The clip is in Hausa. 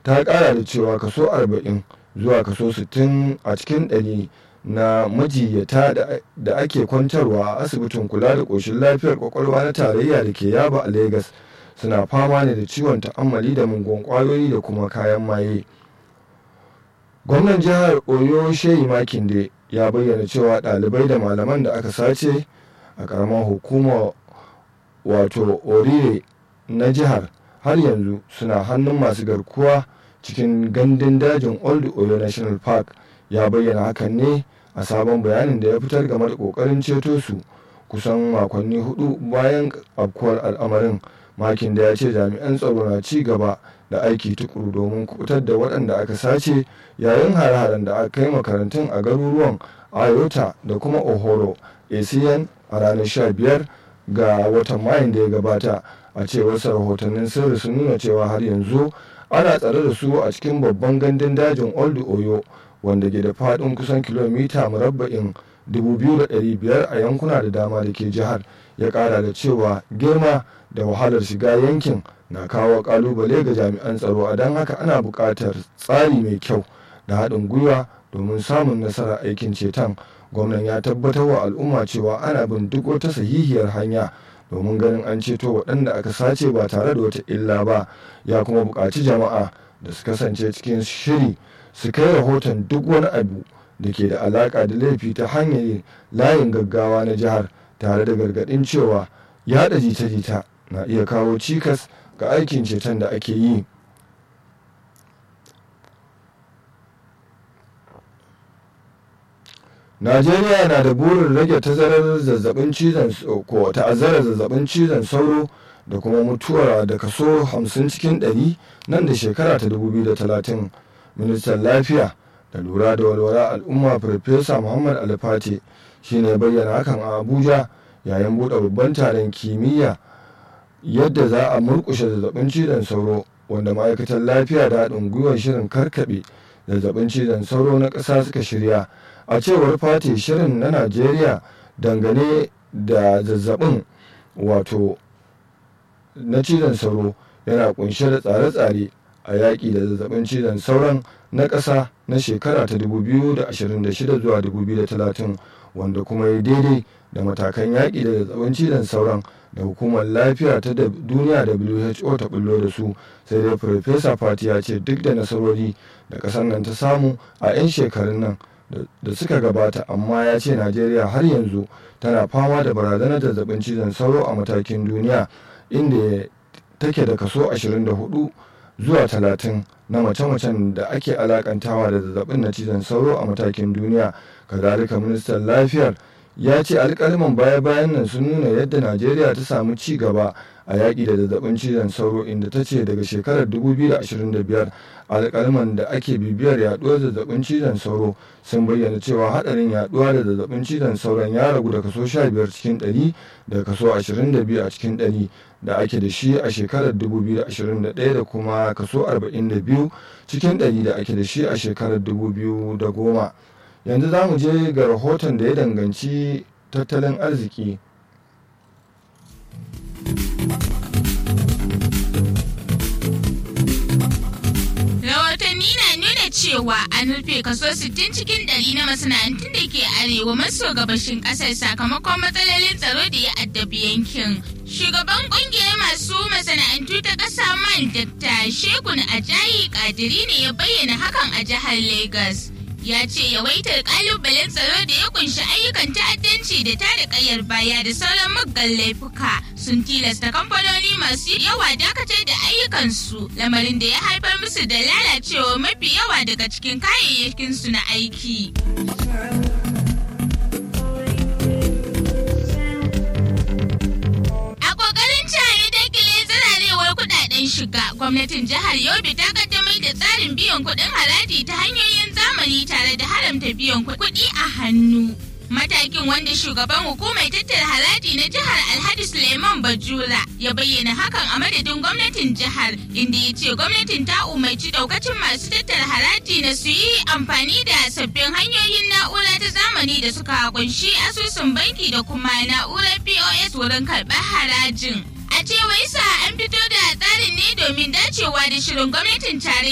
ta kara da cewa kaso 40 zuwa kaso 60 a cikin ɗari na majiyyata da ake kwantarwa a asibitin kula da ƙoshin lafiyar kwakwalwa na tarayya da ke yaba a Legas suna fama ne da ciwon ta'ammali da mungon kwayoyi da kuma kayan maye. gwamnan jihar oyo shehi makinde ya bayyana cewa ɗalibai da malaman da aka sace a ƙaramar hukumar wato orire na jihar har yanzu suna hannun masu garkuwa cikin gandun dajin old oyo national park ya bayyana hakan ne a sabon bayanin da ya fitar game da ƙoƙarin ceto su kusan makonni hudu bayan afkuwar al'amarin makin da ya ce jami'an tsaro na ci gaba da aiki tukuru domin kubutar da waɗanda aka sace yayin hare-haren da aka kai makarantun a garuruwan ayota da kuma ohoro acn a ranar 15 ga watan mayun da ya gabata a cewar rahotannin sirri sun nuna cewa har yanzu ana tsare da su a cikin babban gandun dajin old oyo wanda ke da faɗin kusan kilomita murabba'in 2,500 a yankuna da dama da ke jihar ya ƙara da cewa girma da wahalar shiga yankin na kawo kalubale ga jami'an tsaro a don haka ana buƙatar tsari mai kyau da haɗin gwiwa domin samun nasarar aikin ceton gwamnan ya tabbatar wa al'umma cewa ana bin duk wata sahihiyar hanya domin ganin an ceto waɗanda aka sace ba tare da wata illa ba ya kuma buƙaci jama'a da su kasance cikin shiri su kai rahoton duk wani abu da ke da alaƙa da laifi ta hanyar layin gaggawa na jihar tare da gargaɗin cewa yaɗa jita-jita na iya kawo cikas ga aikin ceton da ake yi najeriya na da burin rage tazarar zazzabin cizon ko ta'azzarar zazzabin cizon sauro da kuma mutuwar da kaso 50 cikin 100 nan da shekara ta 2030 ministan lafiya da lura da walwala al'umma farfesa muhammad alfati shine bayyana hakan a abuja yayin buɗe babban taron kimiyya yadda za a murkushe zazzabin cizon sauro wanda ma'aikatar lafiya da haɗin gwiwar shirin karkaɓe zazzabin cizon sauro na ƙasa suka shirya a cewar fati shirin na najeriya dangane da zazzabin wato na cizon sauro yana kunshe da tsare-tsare a yaƙi da zazzabin cizon sauron na ƙasa na shekara ta 2026 zuwa 2030 wanda kuma ya daidai da matakan yaƙi da zazzabin cizon sauron da hukumar lafiya ta duniya who ta bullo da su sai dai farfesa fati ya ce duk da nasarori da ƙasar nan ta samu a 'yan shekarun nan da suka gabata amma ya ce najeriya har yanzu tana fama da barazanar zazzabin cizon sauro a matakin duniya inda take da kaso 24 zuwa 30 na mace-macen da ake alakantawa da zazzabin na cizon sauro a matakin duniya kazalika ministan lafiyar ya ce alkaliman baya-bayan nan sun nuna yadda najeriya ta samu ci gaba a yaƙi da zazzabin cizon sauro inda ta ce daga shekarar 2025 alkaliman da ake bibiyar yaduwar zazzabin cizon sauro sun bayyana cewa hadarin yaduwa da zazzabin cizon sauron ya ragu da kaso 15 cikin 100 da kaso 22 a cikin 100 da ake da shi a shekarar 2021 da kuma kaso 42 cikin 100 da ake da shi a shekarar 2010 yanzu za mu je ga rahoton da ya danganci tattalin arziki rahotanni na nuna cewa an rufe kaso 60 cikin ɗari na masana'antun da ke arewa maso gabashin ƙasar sakamakon matsalolin tsaro da ya addabi yankin shugaban kungiyar masu masana'antu ta ƙasa man dr shegun ajayi kadiri ne ya bayyana hakan a jihar lagos ya ce yawaitar kalubalen tsaro da ya kunshi ayyukan ta'addanci da tada kayar baya da sauran muggan laifuka sun tilasta kamfanoni masu yawa dakatar da ayyukansu lamarin da ya haifar musu da lalacewa mafi yawa daga cikin kayayyakinsu na aiki. shiga gwamnatin jihar yobe ta kaddamar da tsarin biyan kuɗin haraji ta hanyoyin zamani tare da haramta biyan kuɗi a hannu matakin wanda shugaban hukumar tattara haraji na jihar alhaji suleiman bajura ya bayyana hakan a madadin gwamnatin jihar inda ya ce gwamnatin ta umarci daukacin masu tattara haraji na su yi amfani da sabbin hanyoyin na'ura ta zamani da suka kunshi asusun banki da kuma na'urar pos wurin karɓar harajin a cewar sa an fito da tsarin ne domin dacewa da shirin gwamnatin tarayya